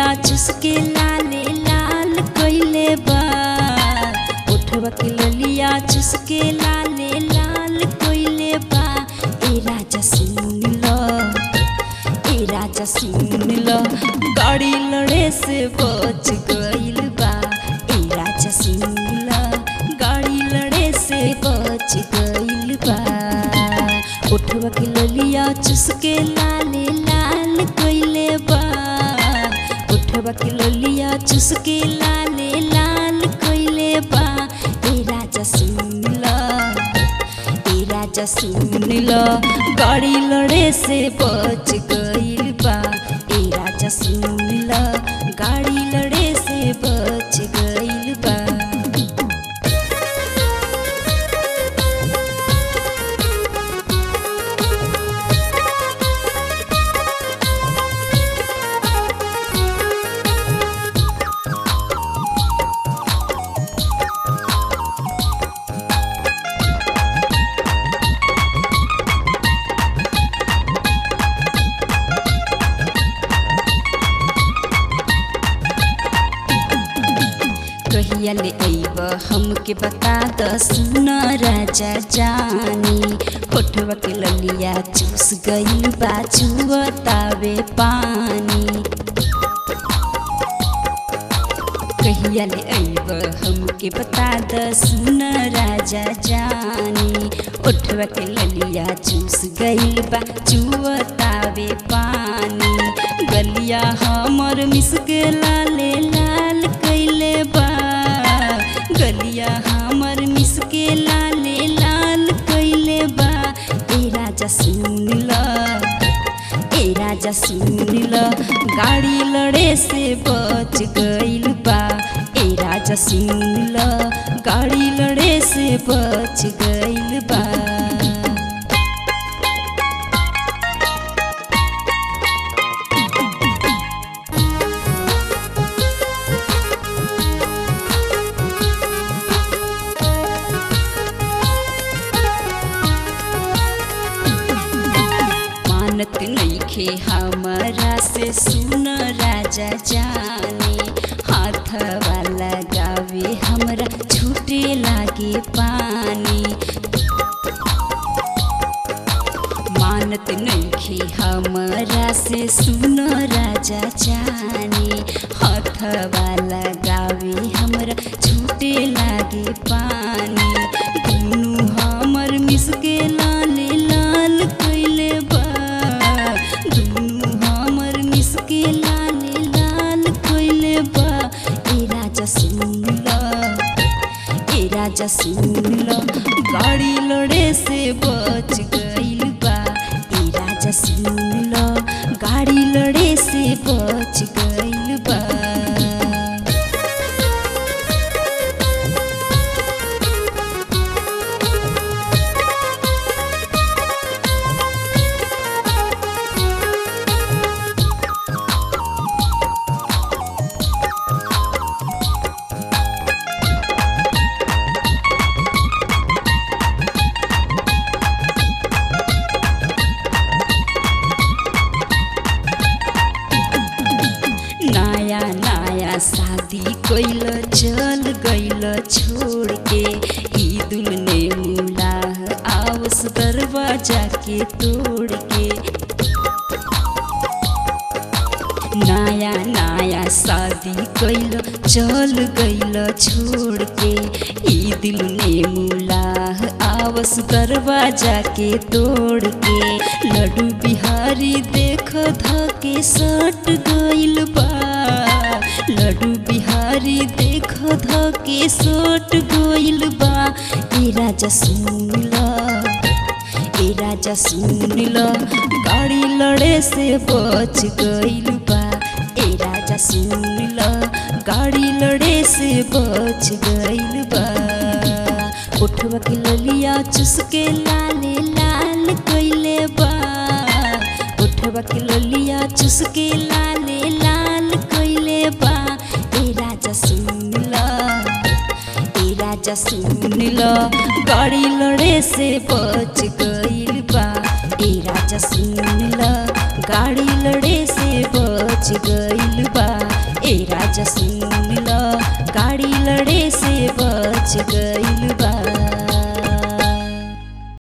चुसके लाले लाल कइले बा उठवा के ललिया चुसके लाले लाल कइले बा ए राजा सुन लो ए राजा सुन लो गाड़ी लड़े से बच गइल बा ए राजा सुन लो गाड़ी लड़े से बच गइल बा उठवा के ललिया चुसके लाले लाल कइले बा उठवा के ललिया चुसके लाले लाल कइले बा ए राजा सुन लो ए राजा सुन लो गाड़ी लड़े से बच गइल बा ए राजा सुन लो गाड़ी लड़े से बच गइल बा कहिया ले अइब हमके बता द सुन राजा जानी होठवा के ललिया चूस गइल बा चुअतावे पानी कहिया ले अइब हमके बता द सुन राजा जानी ओठवा के ललिया चूस गइल बा चुअतावे पानी गलिया हमर मिसके लाले लाल कइले बा गलिया हमर मिसके लाले लाल कइले बा ए राजा सुन ल ए राजा सुन ल गाड़ी लड़े से बच गइल बा ए राजा सुन ल गाड़ी लड़े से बच गइल बा मानत नइखे हमरा से सुन राजा जाने हाथ वाला गावे हमरा छूटे लागे पानी मानत नइखे हमरा से सुन राजा जाने हाथ वाला गावे हमरा छूटे लागे पानी दुनु हमर मिसके लाले लाल कइले बा दुनु हमर मिसके लाले लाल कइले बा ए राजा सुन ल ए राजा सुन ल गाड़ी लड़े से बच गइल बा ए राजा सुन ल गाड़ी लड़े से बच गइल बा नया नया शादी कैल चल गइल छोड़ के ईदुल ने मुलाह आवस दरवाजा के तोड़ के नया नया शादी कैल चल गइल छोड़ के ई दिल ने मुलाह आवस दरवाजा के तोड़ के लड्डू बिहारी देख धके सट गइल बा लड्डू बिहारी देख धके सट गइल बा ए राजा सुन ल ए राजा सुन ल गाड़ी लड़े से बच गइल बा ए राजा सुन ल गाड़ी लड़े से बच गइल बा उठवा के ललिया चुसके लाले लाल कइले बा उठवा के ललिया चुसके लाले लाल कइले बा ए राजा सुन ल ए राजा सुन ल गाड़ी लड़े से बच गइल बा ए राजा सुन ल गाड़ी लड़े से बच गइल बा बा ए राजा सुन ल गाड़ी लड़े से बच गइल बा